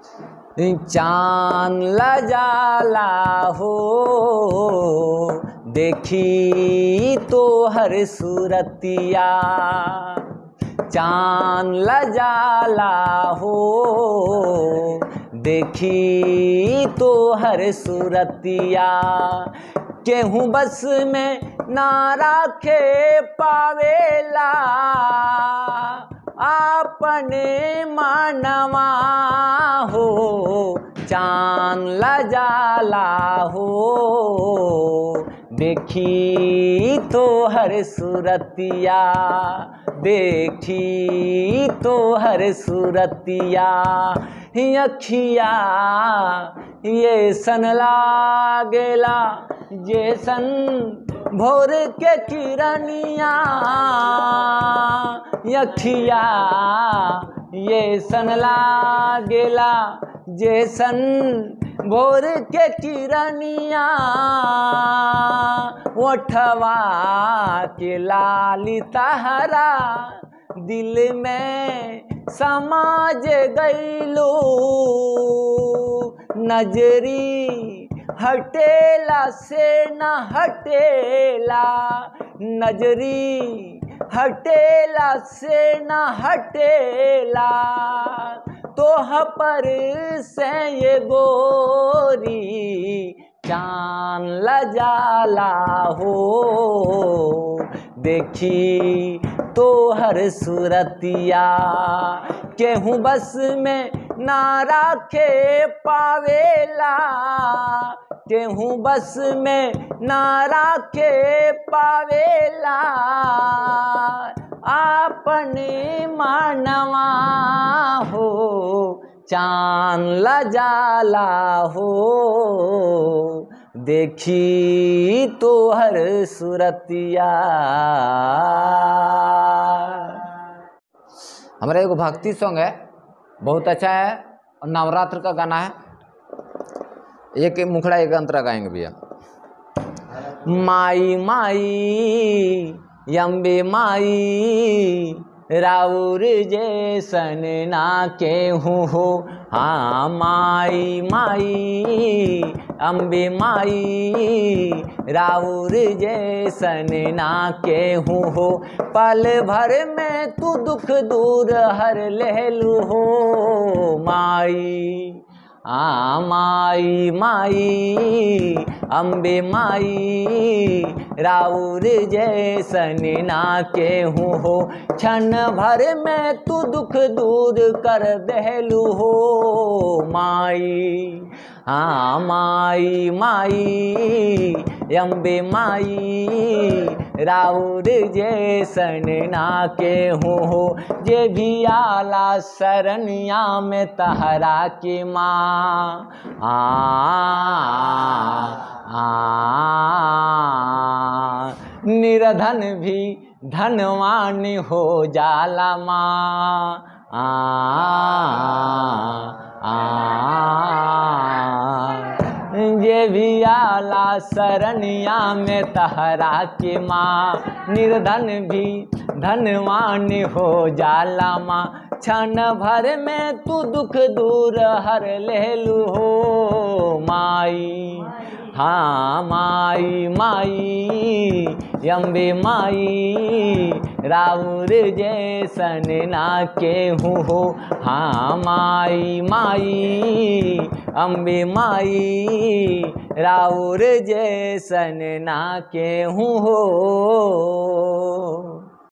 चांद लजाला हो देखी तो हर सूरतिया चांद लजाला हो देखी तो हर सूरतिया केहूँ बस में ना राखे पावेला अपने मानवा हो चांद लजाला हो देखी तो हर सूरतिया देखी तो हर सूरतिया अखिया ये सन लागेला जैसन भोर के किरनिया यखिया ये सन लागेला जैसन भोर के किरनिया ओठवा के लाली तहरा दिल में समाज गईलो नजरी हटेला से न हटेला नजरी हटेला से न हटेला तोह पर से ये गोरी चांद लजाला हो देखी तो हर सूरतिया केहूँ बस में ना राखे पावेला केहूँ बस में ना राखे पावेला अपने मानवा हो चांद लजाला हो देखी तो हर सूरतिया हमारा एगो भक्ति सॉन्ग है बहुत अच्छा है और नवरात्र का गाना है एक मुखड़ा एक अंतरा गाएंगे भैया माई माई यम्बे माई राउर जैसन ना के हो हाँ माई माई अम्बे माई राउर जैसन ना के हो पल भर में तू दुख दूर हर लेलू हो माई आ माई माई अम्बे माई राउर जैसन ना के हो क्षण भर में तू दुख दूर कर देलू हो माई हाँ माई माई अम्बे माई राउर जैसन ना के हो जे भी आला शरणिया में तहरा के माँ आ, आ, आ निर्धन भी धनवान हो जाला माँ आ, आ, ये भी आला शरणिया में तहरा के माँ निर्धन भी धनवान हो जाला माँ क्षण भर में तू दुख दूर हर लेलू हो माई हाँ माई माई अम्बे माई राउर जैसन ना के हो हाँ माई माई अम्बे माई राउर जैसन ना के हो